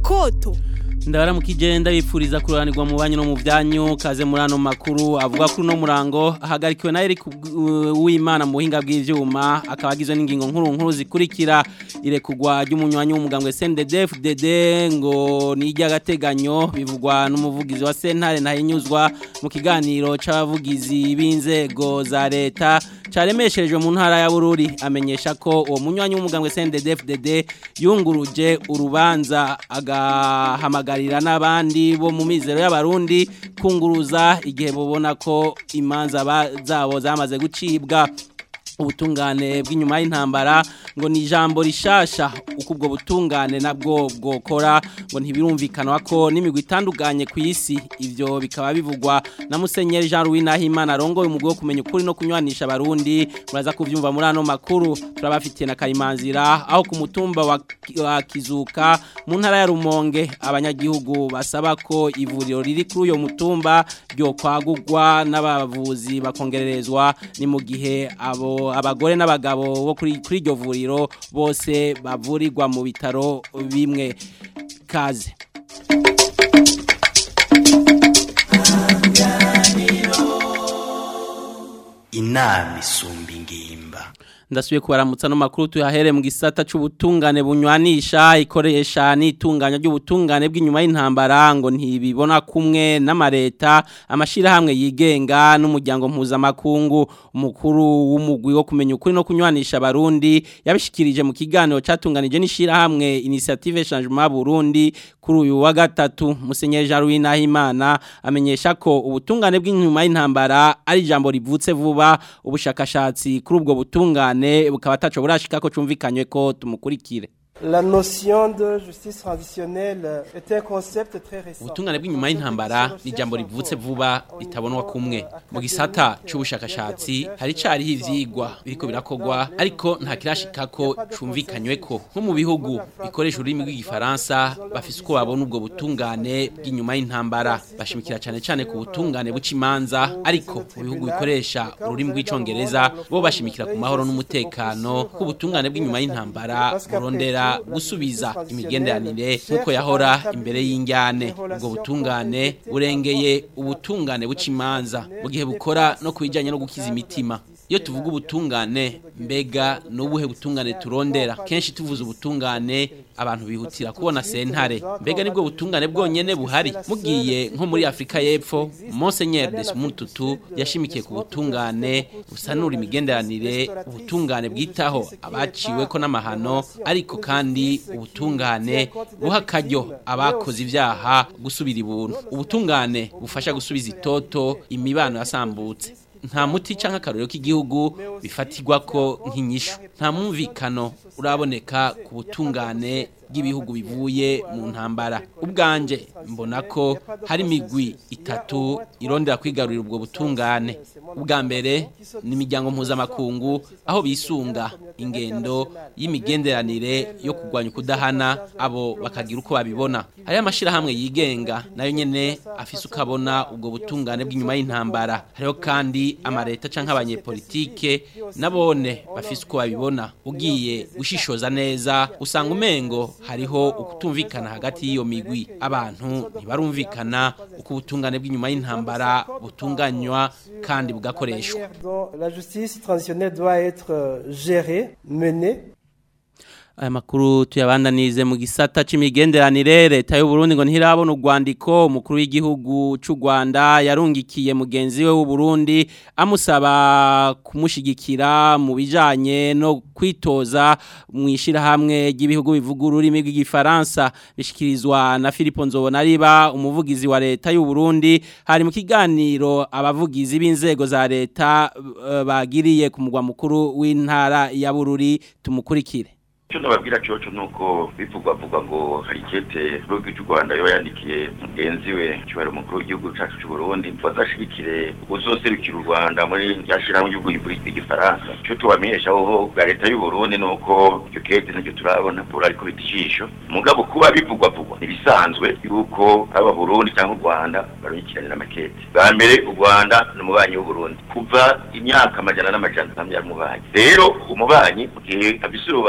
koto ndabara mu kigenda bipfuriza kuranirwa mu banyu no mu byanyu kaze muri ano makuru avuga kuri uno murango ahagarikiwe na Eric Uwimana mu buhinga bw'ivyuma akaba agizwe n'ingingo nkuru nkuru zikurikira irekugwa ry'umunywanyi w'umugambwe CNDD-FDD ngo ni iry'agateganyo bivugwa n'umuvugizi wa Sentare ntahinyuzwa mu kiganiro c'abavugizi b'inzego za leta caremesherejwe mu ntara ya Bururi amenyesha ko uwo munywanyi w'umugambwe CNDD-FDD yunguruje urubanza agahamagarira n'abandi bo mu mizero y'abarundi kunguruza igihe bubona ko imanza zabo zamaze gucibwa ubutungane bw'inyuma y'intambara ngo ni ijambo rishasha uko ubwo butungane nabwo bwokora ngo ntibirumvikanwa ko n'imigwi itandukanye ku isi ibyo bikaba bivugwa na musenyeri Jean Louis Nahimana arongoye umugwi wo kumenya ukuri no kunywanisha abarundi muraza kuvyumva muri ano makuru turabafitiye na Karimanzira aho ku mutumba wa, wa Kizuka mu ntara ya Rumonge abanyagihugu basaba ko ivuriro riri kuri uyo mutumba ryo kwagurwa n'abavuzi bakongererezwa ni mu gihe abo abagore n'abagabo bo kuri kuri iryo vuriro bose bavurirwa mu bitaro bimwe kaze inama isumba ingimba ndasubiye kubaramutsa no makuru tuyahere mu gisata c'ubutungane bunywanisha ikoresha n'itunganya ry'ubutungane bw'inyuma y'intambara ngo ntibibona kumwe n'amareta amashira hamwe yigenga n'umuryango mpuzamakungu umukuru w'umugwi wo kumenya ukuri no kunywanisha abarundi yabishikirije mu kiganiro catunganije n'ishira hamwe initiative changement Burundi kuri uyu wa gatatu musenyeri Jean Louis Nahimana amenyesha ko ubutungane bw'inyuma y'intambara ari jambo rivutse vuba ubushakashatsi kuri ubwo butungane bukaba ataco burashika ko cumvikanywe ko tumukurikire La notion de justice transitionnelle est un concept très récent. Ubutungane bw'inyuma y'intambara ni jambo rivutse vuba ritabonwa kumwe. Mu gisata c'ubushakashatsi hari cariho ivyigwa biriko birakogwa ariko nta kirashika ko cumvikanywe ko nko mu bihugu bikoresha ururimi rw'igifaransa bafise uko babona ubwo butungane bw'inyuma y'intambara bashimikira cane cane ku butungane bucimanza ariko mu bihugu bikoresha ururimi rw'icongereza bo bashimikira ku mahoro n'umutekano ku butungane bw'inyuma y'intambara burondera gusubiza imigenderanire nk'uko yahora imbere y'injyane ubwo butungane burengeye ubutungane buca imanza mu gihe bukora no ku bijyanye no gukiza imitima iyo tuvuga ubutungane mbega n'ubuhe butungane turondera kenshi tuvuze ubutungane abantu bihutira kubona sentare mbega nibwo butungane bwonyene buhari mugiye nko muri Afrika y'Epfo Monseigneur Desmond Tutu yashimikiye ku butungane busanura imigenderanire ubutungane bwitaho abaciwe ko n'amahano ariko kandi ubutungane buha akaryo abakoze ibyaha gusubira ibuntu ubutungane bufasha gusubiza itoto imibano yasambutse nta muti cyangwa akarorero k'igihugu bifatirwa ko nk'inyishu nta mwumvikano uraboneka ku butungane bw'ibihugu bivuye mu ntambara ubwanje mbona ko hari imigwi itatu irondera kwigarurira ubwo butungane ubwa mbere ni imiryango mpuzamakungu aho bisunga ingendo y'imigenderanire yo kurwanya ukudahana abo bakagira uko babibona hariho amashyirahamwe yigenga nayo nyine afise ukabona ubwo butungane bw'inyuma y'intambara hariho kandi amareta cyangwa abanyepolitike nabone bafise uko babibona ugiye gushishoza neza usanga umengo hariho ukutumvikana hagati y'iyo migwi abantu ntibarumvikana uko ubutungane bw'inyuma y'intambara butunganywa kandi bugakoreshwa La justice transitionnelle doit être gérée, menée aya makuru tuyabandanize mu gisata c'imigenderanire leta y'u Burundi ngo ntirabona urwandiko umukuru w'igihugu c'u Rwanda yarungikiye mugenzi we w'u Burundi amusaba kumushigikira mu bijanye no kwitoza mu ishirahamwe ry'ibihugu bivuga ururimi rw'igifaransa bishikirizwa na Philippe Nzobonariba umuvugizi wa leta y'u Burundi hari mu kiganiro abavugizi b'inzego za leta uh, bagiriye ku mugwa mukuru w'intara ya Bururi tumukurikire icyo nababwira cyoco nuko bivugwa vuga ngo hari ikete rugi cy'u Rwanda yo yandikiye mugenzi we cyubahiro mukuru w'igihugu cyacu cy'u Burundi bazashigikire uzoserukira u Rwanda muri yashiraho igihugu y'Iburisi igifaransa cyo tubamenyesha ho bwa leta y'u Burundi nuko icyo kete nicyo turabona pura ariko bitishisho mugabo kuba bivugwa vugwa nibisanzwe yuko aba Burundi cyangwa u Rwanda barukiranira amakete bwa mbere u Rwanda n'umubanyi w'u Burundi kuva imyaka amajana n'amajana ntamya mubanyi rero umubanyi mu gihe afise urubanza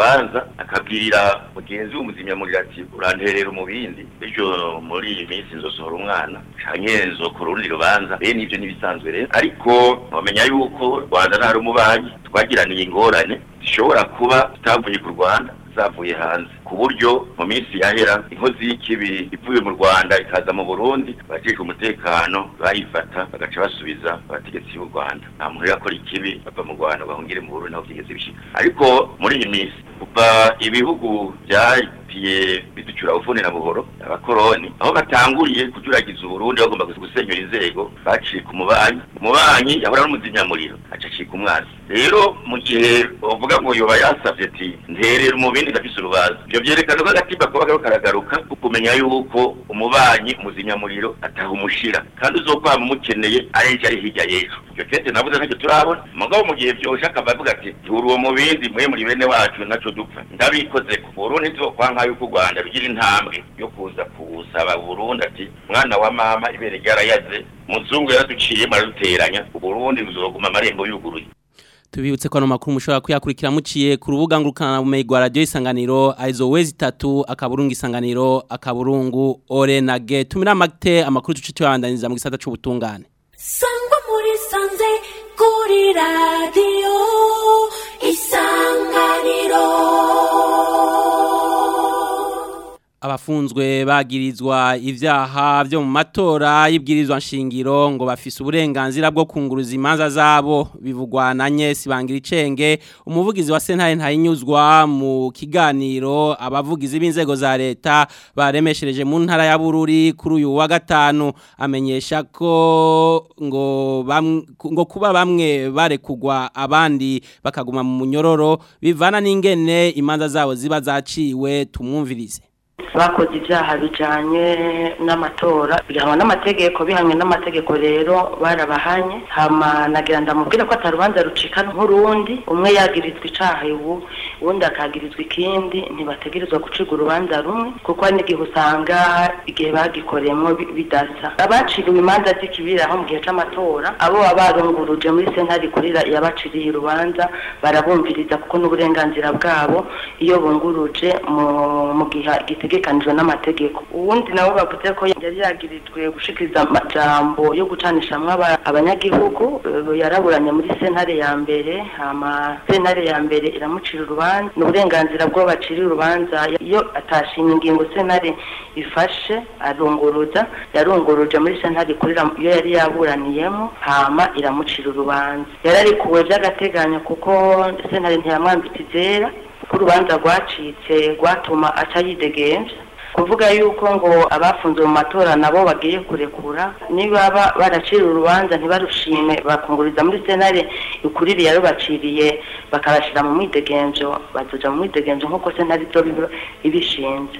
akabwira mugenzi w'umuzimyamuriro ati uranterera umubindi ejo muri iyi minsi nzosohora umwana canke nzokora urundi rubanza bene ivyo n'ibisanzwe rero ariko bamenya yuko rwanda ntari umubanyi twagiraniye ingorane zishobora kuba zitavuye ku rwanda zavuye hanze ku buryo mu minsi yahera inkozi y'ikibi ivuye mu rwanda ikaza mu burundi abajejwe umutekano bayifata bagaca basubiza abategetsi b'u rwanda nta muntu yakora ikibi bava mu rwanda bahungire mu burundi naho byigeze bishika ariko muri iyi minsi kuva ibihugu byagiye biducura bufuni na buhoro abakoroni aho batanguriye kujuragiza uburundi bagomba gusenyura inzego baciye ku mubanyi umubanyi yahora n'umuzimyamuriro aca acika umwanzi rero mu gihe bavuga ngo yoba yasavye ati nterera umubindi ndafise urubaza ivyo vyerekana ko agatimba kuba kariko karagaruka kumenya yuko umubanyi umuzimyamuriro ataha umushira kandi uzokwama umukeneye arenje ari hirya y'ejo ivyo kete navuze ntacyo turabona mugabo mu gihe vyoshe akava avuga ati tura uwo mubindi mwe muri bene wacu naco dupfa ndabikoze ku burundi ntizokwanka yuko u rwanda rugira intambwe yo kuza kuwusaba burundi ati mwana wa mama ibere ryarayaze muzungu yaraduciye maraduteranya uburundi buzoguma amarembo yuguruye tubibutse ko ano makuru mushobora kuyakurikira muciye ku rubuga ngurukana bumenyi rwa radiyo isanganiro arizo wezi itatu akaburungu isanganiro akaburungu orenage tumira amate amakuru tuce tuyabandanyiriza mu gisata c'ubutungane sangwa muri sanze kuri radiyo isanganiro abafunzwe bagirizwa ivyaha byo mu matora y'ibwirizwa nshingiro ngo bafise uburenganzira bwo kunguruza imanza zabo bivugwa na Nyesi Bangiricenge umuvugizi wa Sentare ntayinyuzwa mu kiganiro abavugizi b'inzego za leta baremeshereje mu ntara ya Bururi kuri uyu wa gatanu amenyesha ko ngo bam, ngo kuba bamwe barekugwa abandi bakaguma mu munyororo bivana n'ingene imanza zabo ziba zaciwe tumwumvirize bakoze ibyaha bijyanye n'amatora bihanwa n'amategeko bihamwe n'amategeko rero barabahanye hama nagira ndamubwira ko atarubanza rucika nk'urundi umwe yagirizwa icaha ubu uwundi akagirizwa ikindi ntibategerezwa guciga urubanza rumwe kuko hari n'igihe usanga igihe bagikoreyemo bidasa abaciriwe imanza z'ikibira aho mu gihe c'amatora abo baba barunguruje muri sentare ikurira yabaciriye urubanza barabumviriza kuko n'uburenganzira bwabo iyo bunguruje mu gihe gitegekanijwe n'amategeko uwundi nabo bavuze ko yari yagirijwe gushikiriza amajambo yo gucanishamwo abanyagihugu yaraburanye muri sentare ya mbere hama sentare ya mbere iramucira urubanza ni uburenganzira bwo baciriye urubanza iyo atashimye ingingo sentare ifashe arunguruza yarunguruje muri sentare ikurira iyo yari yaburaniyemo hama iramucira urubanza yararikuwe by'agateganyo kuko sentare ntiyamwambitse izera ko urubanza rwacitse rwatuma aca yidegenza kuvuga yuko ngo abafunze mu matora nabo bagiye kurekura niba baracira urubanza ntibarushime bakunguriza muri senare ikuririye yarubaciriye bakabashyira mu mwidegenzo bazoja mu mwidegenzo nk'uko senare ibyo ibishinze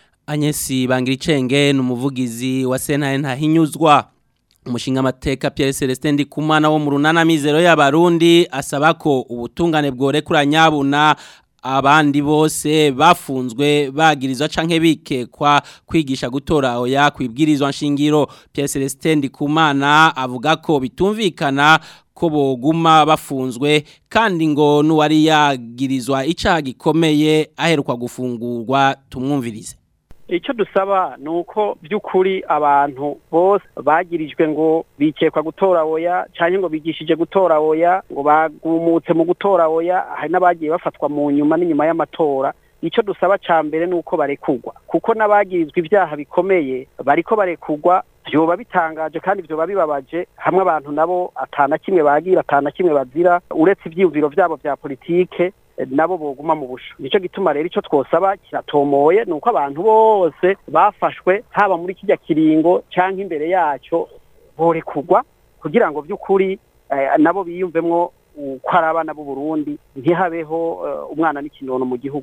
Anyesi Bangiricenge ni umuvugizi wa sentare ntahinyuzwa umushinga amateka Pierre Celestin Ndikumana wo mu runana mizero y'abarundi asaba ko ubutungane bworekura nyabuna abandi bose bafunzwe bagirizwa canke bikekwa kwigisha gutora oya kwibwirizwa nshingiro Pierre Celestin Ndikumana avuga ko bitumvikana ko boguma bafunzwe kandi ngo nuwari yagirizwa icaha gikomeye aheruka gufungurwa tumwumvirize icyo dusaba ni uko by'ukuri abantu bose bagirijwe ngo bikekwa gutora oya cyangwa ngo bigishije gutora oya ngo bagumutse mu gutora oya hari n'abagiye bafatwa mu nyuma n'inyuma y'amatora icyo dusaba cya mbere ni uko barekugwa kuko n'abagirizwa ibyaha bikomeye bariko barekugwa byoba bitangaje kandi byoba bibabaje hamwe abantu nabo atana kimwe bagira atana kimwe bazira uretse ibyiyumviro byabo bya politike nabo boguma mu busho nicyo gituma rero icyo twosaba kiratomoye ni uko abantu bose bafashwe haba muri kijya kiringo cyangwa imbere yacyo borekugwa kugira ngo by'ukuri nabo biyumvemwo ko ari abana b'u Burundi ntihabeho umwana n'ikinono mu gihugu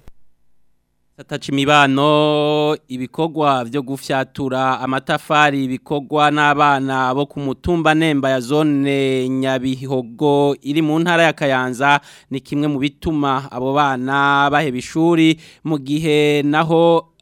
Satachi imibano ibikorwa byo gufyatura amatafari ibikorwa n'abana bo ku mutumba nemba ya zone Nyabihogo iri mu ntara ya Kayanza ni kimwe mu bituma abo bana baheba ishuri mu gihe naho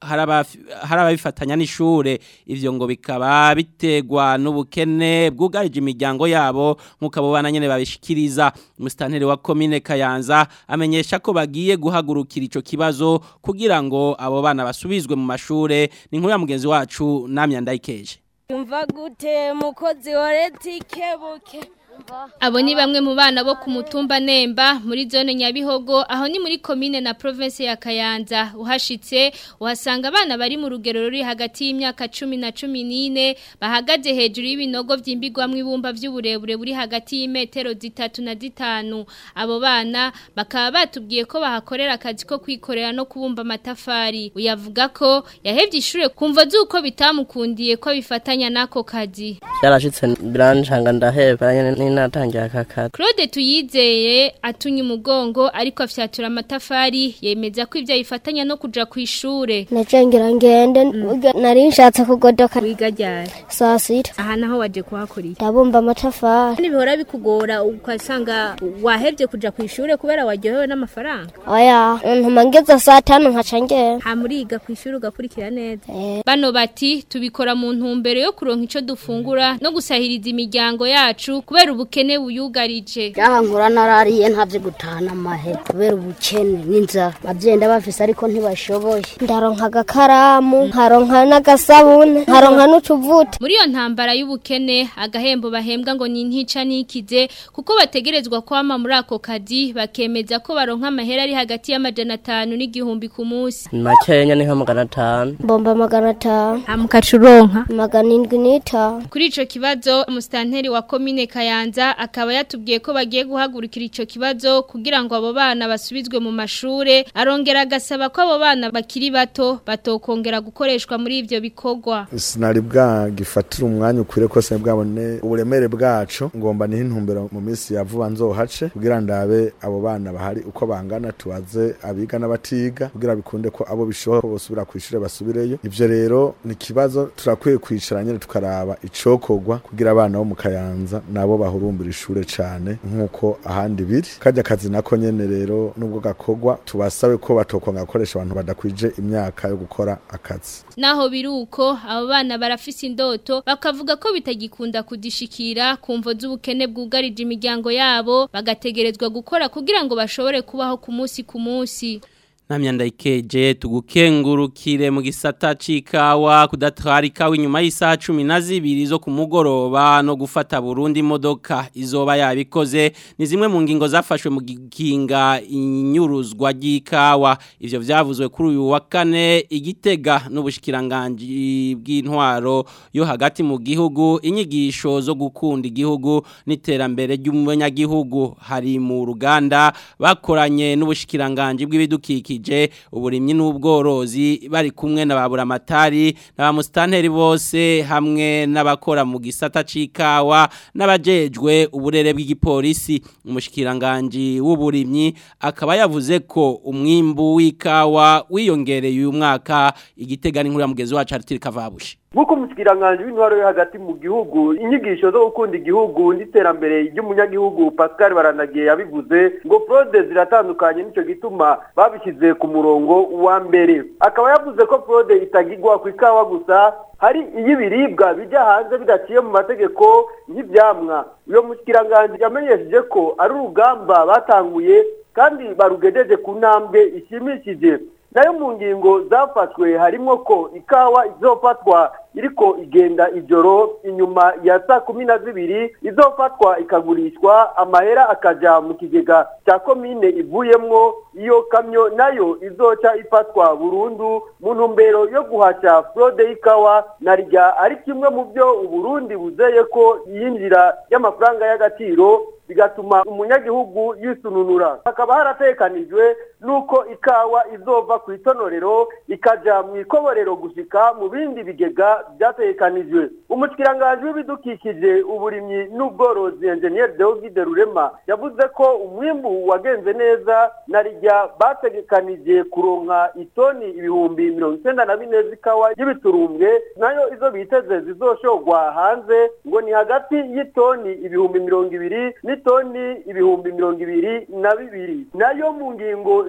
hari abafi- hari ababifatanya n'ishure ivyo ngo bikaba bitegwa n'ubukene bwugarije imiryango yabo nk'uko abo bana nyene babishikiriza umusitanteri wa komine Kayanza amenyesha ko bagiye guhagurukira ico kibazo kugira ngo abo bana basubizwe mu mashure ni nkuru ya mugenzi wacu namya ndayikeje Umva gute mukozi wa leta ikebuke Abo ni bamwe mu bana bo ku mutumba Nemba muri zone Nyabihogo aho ni muri commune na province ya Kayanza uhashitse uhasanga abana bari mu rugero ruri hagati y'imyaka 10 na 14 bahagaze hejuru y'ibinogo vyimbigwamwe ibumba vy'uburebure buri hagati y'imetero zitatu na zitanu abo bana bakaba batubwiye ko bahakorera akazi ko kwikorera no kubumba amatafari uyavuga ko yahevye ishure kumva zuko bitamukundiye ko bifatanya nako kazi byarashitse birancanga ndaheba nyene ninatangiye aka kazi Claude tuyizeye atunya umugongo ariko afyatura amatafari yemeza ko ivyo yifatanya no kuja ku ishure Nacengira ngende burya nari nshatse kugodoka wiga ryari saa sita aha naho waje kuhakorera ndabumba amatafari bihora bikugora ukasanga wahevye kuja ku ishure kubera waryohewe n'amafaranga oya ntuma ngeze saa tanu nkaca ngenda ha muriga ku ishure ugakurikira neza bano bati tubikora mu ntumbero yo kuronka ico dufungura no gusahiriza imiryango yacu kubera ubukene buyugarije Jaha nkura narariye ntavye gutahana amahe kubera ubukene n'inzara bavyenda bafise ariko ntibashoboye ndaronka agakaramu nkaronka n'agasabune nkaronka n'utuvuta muri iyo ntambara y'ubukene agahembo bahembwa ngo ni ntica nikize kuko bategerezwa kwama muri ako kazi bakemeza ko baronka amahera ari hagati y'amajana atanu n'igihumbi ku munsi makenya ni nka magana atanu mbomba magana atanu hamukaca uronka magana indwi n'itanu kuri ico kibazo umusitanteri wa komine Kayanza akaba yatubwiye ko bagiye guhagurukira ico kibazo kugira ngo abo bana basubizwe mu mashure arongera agasaba ko abo bana bakiri bato batokongera gukoreshwa muri ivyo bikorwa sinari bwagifatira umwanya ukwiriye ko se bwabone uburemere bwacu ngomba niho intumbero mu minsi ya vuba nzohace kugira ndabe abo bana bahari uko bangana tubaze abiga n'abatiga kugira bikunde ko abo bishoboka ko bosubira ku ishure basubireyo ivyo rero ni ikibazo turakwiye kwicara nyene tukaraba icokorwa kugira abana bo mu kayanza nabo bahurumbira ishure cane nk'uko ahandi biri kajya kazi nako nyene rero nubwo gakorwa tubasabe ko batokwanga gukoresha abantu badakwije imyaka yo gukora akazi naho biruko abo bana barafise indoto bakavuga ko bitagikunda kudishikira kumvo z'ubukene bwugarije imiryango yabo bagategerezwa gukora kugira ngo bashobore kubaho ku munsi ku munsi Namya ndayikeje tugukengurukire mu gisata c'ikawa kudatwara ikawa inyuma y'isaha 12 zo kumugoroba no gufata Burundi imodoka izoba yabikoze ni zimwe mu ngingo zafashwe mu gikinga inyuruzwa ry'ikawa ivyo vyavuzwe kuri uyu wa kane igitega n'ubushikiranganje bw'intwaro yo hagati mu gihugu inyigisho zo gukunda igihugu n'iterambere ry'umunyagihugu hari mu ruganda bakoranye n'ubushikiranganje bw'ibidukikije uburimyi n'ubworozi bari kumwe na baburamatari n'abamustanteri bose hamwe n'abakora mu gisata c'ikawa n'abajejwe uburere bw'igipolisi umushikiranganje w'uburimyi akaba yavuze ko umwimbu w'ikawa wiyongereye uyu mwaka igitega n'inkuru ya mugezi wacu Arthur Kavabushi nk'uko umushyikiranganje w'intwaro yo hagati mu gihugu inyigisho zo gukunda igihugu n'iterambere ry'umunyagihugu pascal baranagiye yabivuze ngo fraude ziratandukanye nicyo gituma babishyize ku murongo wa mbere akaba yavuze ko fraude itagigwa ku ikawa gusa hari iy'ibiribwa bijya hanze bidaciye mu mategeko nk'ibyamwa uyo mushyikiranganje yamenyesheje ko ari urugamba batanguye kandi barugejeje ku ntambwe ishimishije nayo mu ngingo zafashwe harimo ko ikawa izofatwa iriko igenda ijoro inyuma ya saa kumi na zibiri izofatwa ikagurishwa amahera akaja mu kigega cya komine ivuyemwo iyo kamyo nayo izoca ifatwa burundu mu ntumbero yo guhashya fraude y'ikawa na rya ari kimwe mu byo uburundi buzeye ko yinjira y'amafaranga y'agaciro bigatuma umunyagihugu yisununura hakaba haratekanijwe nuko ikawa izova ku itonorero ikaja mu ikoborero gushika mu bindi bigega byatekanijwe umushikiranganje w'ibidukikije uburimyi n'ubworozi engineer Deogide Rurema yavuze ko umwimbu wagenze neza na rijya bategekanije kuronka itoni ibihumbi mirongo icyenda na bine z'ikawa y'ibiturumbwe nayo izo biteze zizoshogwa hanze ngo ni hagati y'itoni ibihumbi mirongo ibiri n'itoni ibihumbi mirongo ibiri na bibiri nayo mu ngingo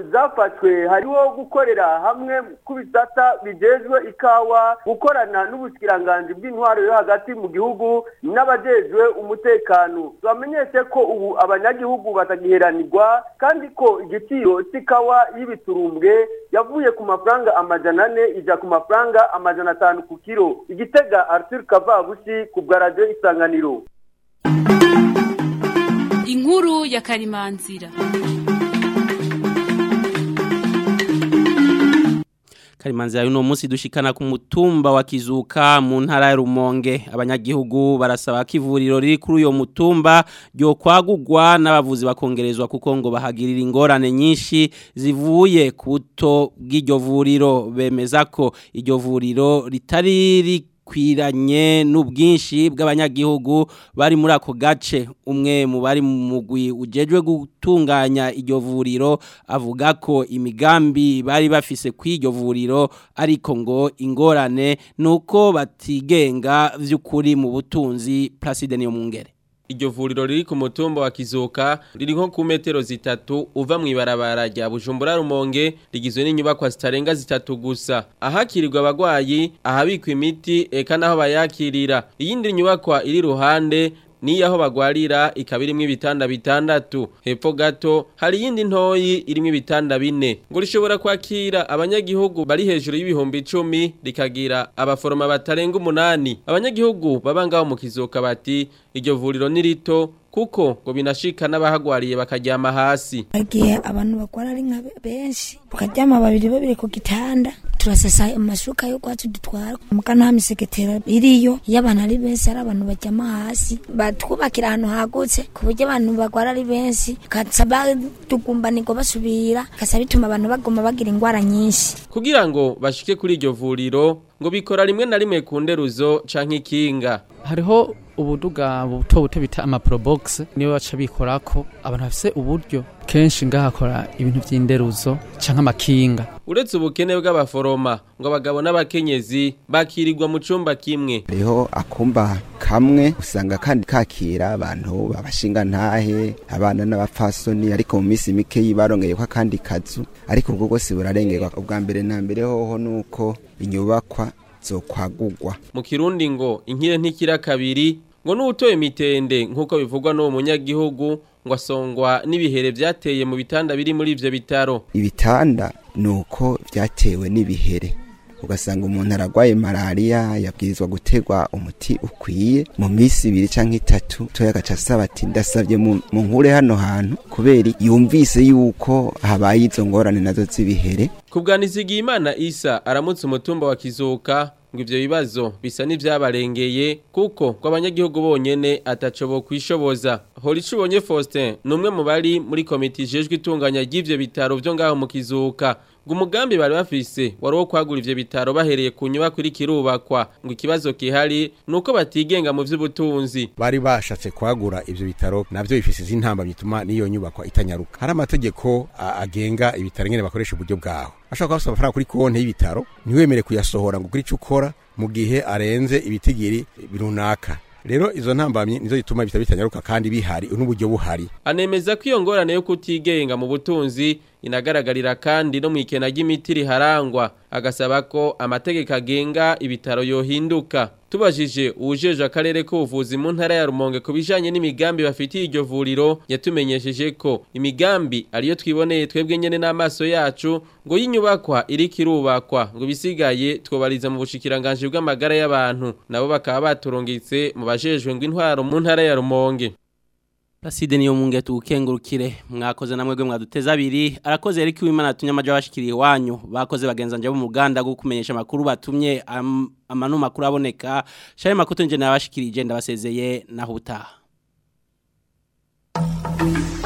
zafashwe hariho gukorera hamwe ku bisata bijejwe ikawa gukorana n'ubushikiranganje bw'intwaro yo hagati mu gihugu n'abajejwe umutekano bamenyeshe ko ubu abanyagihugu batagiheranirwa kandi ko igiciro c'ikawa y'ibiturumbwe yavuye ku mafaranga amajana ane ija ku mafaranga amajana atanu ku kiro igitega Arthur Kavabushi ku bwa radio isanganiro inkuru ya karimanzira Karimanzira yuno munsi dushikana ku mutumba wa Kizuka mu ntara ya Rumonge abanyagihugu barasaba ko ivuriro riri kuri uyo mutumba ryo kwagugwa n'abavuzi bakongerezwa kuko ngo bahagirira ingorane nyinshi zivuye ku buto bw'iryo vuriro bemeza ko iryo vuriro ritari kwiranye n'ubwinshi bw'abanyagihugu bari muri ako gace umwe mu bari mu mugwi ujejwe gutunganya iryo vuriro avuga ko imigambi bari bafise kw'iryo vuriro ariko ngo ingorane nuko batigenga vy'ukuri mu butunzi Placide niyo mungere Iryo vuriro riri ku mutumba wa Kizuka riri nko ku metero zitatu uva mu ibarabara rya Bujumbura Rumonge rigizwe n'inyubakwa zitarenga zitatu gusa ahakirirwa abagwayi ahabikwa imiti eka naho bayakirira iyindi nyubakwa iri ruhande ni aho bagwarira ikaba irimwo ibitanda bitandatu hepfo gato hari iyindi ntoyi irimwo ibitanda bine ngo rishobora kwakira abanyagihugu bari hejuru y'ibihumbi icumi rikagira abaforoma batarenga umunani abanyagihugu baba ngaho mu kizoka bati iryo vuriro ni rito kuko ngo binashika n'abahagwariye bakaryama hasi igihe abantu bagwara ari nka benshi bakaryama babiri babiri ku gitanda turasasa amashuka yo kwacu dutwara muka nta misegetera iriyo iyo abantu ari benshi ari abantu baryama hasi batwubakira ahantu hagutse ku buryo abantu bagwara ari benshi kasa batugumbanirwa basubira kasa bituma abantu baguma bagira ingwara nyinshi kugira ngo bashike kuri iryo vuriro ngo bikora rimwe na rimwe ku nderuzo canke ikinga hariho ubuduga buto buto bita amaprobox niyo baca bikorako abantu bafise uburyo kenshi ngahakora ibintu vy'inderuzo canke amakinga uretse ubukene bw'abaforoma ngo abagabo n'abakenyezi bakirirwa mu cumba kimwe hariho akumba kamwe usanga kandi kakira abantu babashinga ntahe abana n'abapfasoni ariko mu minsi mike yibarongeye ko akandi kazu ariko ubwo bwose burarengerwa ubwa mbere na mbere hoho nuko inyubakwa zokwagugwa mu kirundi ngo inkire ntikira kabiri ngo n'utoye mitende nk'uko bivugwa n'uwo munyagihugu ngo asongwa n'ibihere byateye mu bitanda biri muri ivyo bitaro ibitanda nuko vyatewe n'ibihere ugasanga umuntu aragwaye malaria yabwirizwa gutegwa umuti ukwiye mu minsi ibiri canke itatu toya agaca asaba ati ndasavye mu nkure hano hantu kubera yumvise yuko habaye izo ngorane nazo z'ibihere kubwanizigiye imana isa aramutse umutumba wa kizuka ngo ivyo bibazo bisa n'ivyabarengeye kuko ngo abanyagihugu bonyene ataco bo kwishoboza Horicu ubonye Faustin numwe mu bari muri komite ijejwe itunganya ry'ivyo bitaro vyo ngaho mu kizuka ngo umugambi bari bafise wari wo kwagura ivyo bitaro bahereye ku nyubako iri kirubakwa ngo ikibazo kihari nuko batigenga mu vy'ubutunzi bari bashatse kwagura ivyo bitaro navyo bifise izintamba bituma niyo nyubakwa itanyaruka hari amategeko agenga ibitaro ngene bakoresha uburyo bwaho ashobora kuba amafaranga kuri konti y'ibitaro ntiwemere kuyasohora ngo ukuri ico ukora mu gihe arenze ibitigiri runaka rero izo ntambamye nizo zituma ibitaro bitanyaruka kandi bihari n'uburyo buhari anemeza ko iyo ngorane yo kutigenga mu butunzi inagaragarira kandi no mu ikena ry'imiti riharangwa agasaba ko amategeko agenga ibitaro yohinduka tubajije uwujeje akarere k'ubuvuzi mu ntara ya Rumonge ku bijanye n'imigambi bafitiye iryo vuriro yatumenyesheje ko imigambi ariyo twiboneye twebwe nyene n'amaso yacu ngo y'inyubakwa iri kirubakwa ngo bisigaye twobariza mu bushikiranganje bw'amagara y'abantu nabo bakaba baturungitse mu bajejwe ngo intwaro mu ntara ya Rumonge Placide niyo munge tukengurukire mwakoze namwe gwe mwaduteza abiri arakoze Eric Wimana tunyamaje bashikiriye wanyu bakoze bagenza nje mu Ruganda go kumenyesha makuru batumye am, amanu makuru aboneka shaye makuto nje nabashikirije ndabasezeye naho utaha